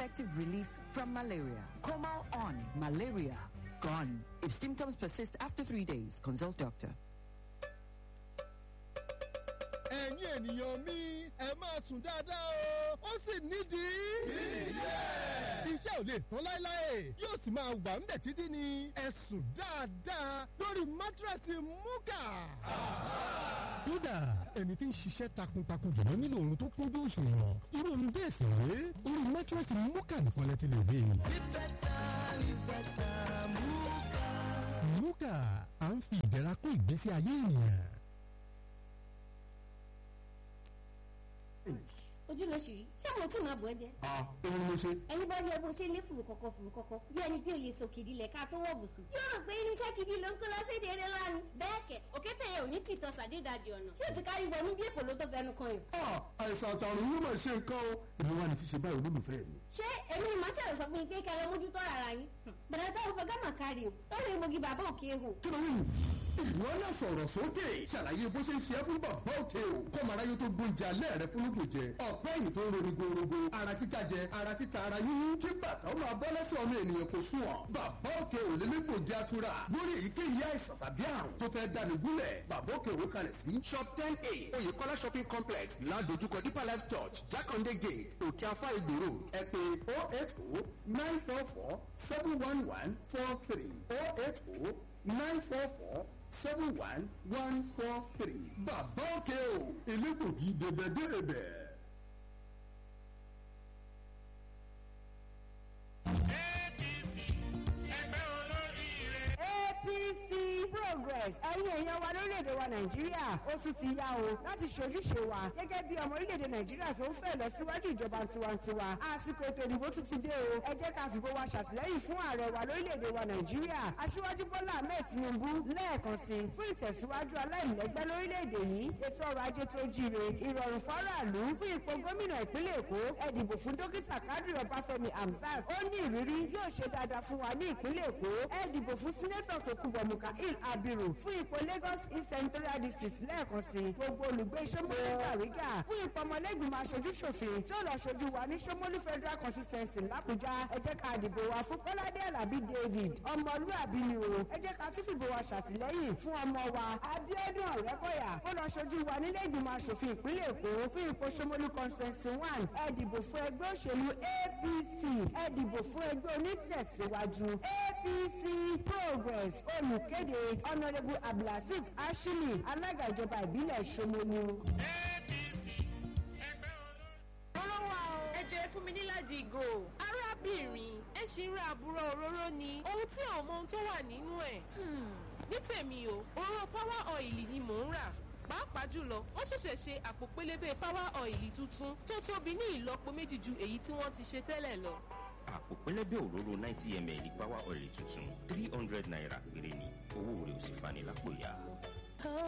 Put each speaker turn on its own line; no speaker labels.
effective relief from malaria. Comal on malaria gone. If symptoms persist after three days, consult doctor.
ẹ̀yin ènìyàn mi ẹ máa sùn dáadáa o ó sì nídìí. iṣẹ́ ò lè tán láéláé yóò sì máa wà ń bẹ̀ títí ni ẹ sùn dáadáa lórí mátírẹ́sì múkà. kódà ẹni tí ń ṣiṣẹ́ takuntakun jùlọ nílò oorun tó kúnjú òṣùwọ̀n irú oorun bẹ́ẹ̀ sì rèé orí mátírẹ́sì múkà nìkan lẹ ti lè rí. múkà à ń fi ìdẹ̀ra kún ìgbésí ayé ènìyàn.
ojú ló ṣì rí ṣé mo tí máa bọ̀ ẹ́ jẹ́.
ah òun ló ṣe.
ẹni bá rí ẹ bó ṣe lé fùrù kọ̀kọ̀ fùrù kọ̀kọ̀ bí ẹni pé o lè sòkè ìdílé ká tó wọ̀ bùsùn. yóò rò pé irinṣẹ́ gidi ló ń kó lọ séde eré lánàá. bẹ́ẹ̀ kẹ̀ òkété yẹn ò ní tìtọ́ sàdédàjì ọ̀nà tí o ti kárí wọnú bí èkó ló tó fẹnu kan yìí.
ah àìsàn àtàrùn yóò máa ṣe nǹkan o èmi wà ní ṣíṣe báyìí olólùfẹ́ mi.
ṣé èmi ni màá ṣàlẹ̀ sọ fún yín pé kẹlẹ́ mójútó ara yín. bẹ̀rẹ̀ táwọn fẹ́ gámà kárí o lórí egbògi bàbá òkè ehò.
kí ló ń ìwọ náà sọ̀rọ̀ sókè ṣàlàyé bó ṣe ń ṣe é fún bàbá òkè o kọ́mọ aráyé tó gbóúnjẹ alẹ́ rẹ fún lóògùn jẹ ọ̀pẹ́ ẹ̀yìn tó ń roni gorogo ara títa jẹ ara títa ara yíyún kí bàtà ó máa bọ́ lẹ́sẹ̀ ọmọ ènìyàn kò sùn ọ́ bàbá òkè ò lélẹ́gbògi atura lórí èyíkéyìí àìsàn tàbí àrùn tó fẹ́ dání gúnlẹ̀ bàbá òkè òwe kalẹ̀ sí shop ten a oyèkọ́lá shopping complex ládojúkọ deeper life church jákàndé gate òkè afá ìgbòro ẹ pé oh eight oh nine four four seven one one four three oh eight oh nine four four seven one one four three. bàbá òkè o elégbògi dèbẹ̀dèbẹ̀.
apc progress ẹ̀yin èèyàn wa lórílẹ̀‐èdè wa nàìjíríà ó tún ti yá o láti ṣojúṣe wa gẹ́gẹ́ bí ọmọ orílẹ̀‐èdè nàìjíríà tó ń fẹ́ lọ síwájú ìjọba tiwantiwa àsìkò ètò ìdìbò tún ti dé o ẹ jẹ́ ká fìbò wa ṣàtìlẹ́yìn fún ààrẹ wa lórílẹ̀‐èdè wa nàìjíríà aṣíwájú bọ́lá ahmed tinubu lẹ́ẹ̀kan sí i fún ìtẹ̀síwájú aláìlẹ́gbẹ́ lórílẹ̀‐èdè yìí ètò ọrọ̀ ajé tó jíire ìrọ̀rùn fọ́ráàlú fún ipò gómìnà ìpínlẹ̀ èkó ẹ dìbò fún dókítà kádìrì ọbáfẹ́mi hamzat ó ní ìrírí yóò ṣe dáadáa fún wa ní ìpínlẹ̀ èkó ẹ dìbò fún sínétọ̀ tòkunbọ̀ mukail abiru fún ipò lagos east senatorial district lẹ́ẹ̀kan sí i gbogbo olùgbé sọmọlú gàrígà fún ipò ọmọlẹ́gbìmọ̀ aṣojú ṣòfin tí ó lọ ṣojú wa ní sọmọlú federal consistency làbújá ẹ jẹ́ ká dìbò wa fún kọ́ládé alábí david ọmọlúàbí ni o ẹ jẹ́ ká tún fìbò wa ṣàtìlẹ́yìn fún ọmọ wa abiodun ọ̀rẹ́kọ̀yà ó lọ ṣojú wa nílé ìgbìmọ̀ aṣòfin ìpínlẹ̀ èkó fún ipò sọmọlú consistency one ẹ dìbò fún ẹgbẹ́ òṣèlú apc ẹ dìbò fún ẹgbẹ́ onítẹ̀síwájú apc progress olùkéde honourable abdulaziz ashimi alága ìjọba ìbílẹ̀ ṣomolu.
olówó ẹ jẹ́ fún mi níláàjì ìgò arábìnrin ẹ ṣì ń ra àbúrò òróró ni ohun tí àwọn ọmọ ohun tó wà nínú ẹ̀ ní tèmi o òróró power oil ni mò ń rà pàápàá jùlọ wọ́n ṣẹ̀ṣẹ̀ ṣe àpò pélébé power oil tuntun tó tóbi ní ìlọ́po méjì ju èyí tí wọ́n ti ṣe tẹ́lẹ̀ lọ
àpò pẹlẹbẹ òróró ninety ml power oil tuntun three hundred naira péré ni owó rẹ̀ ò sì fani lápò ya.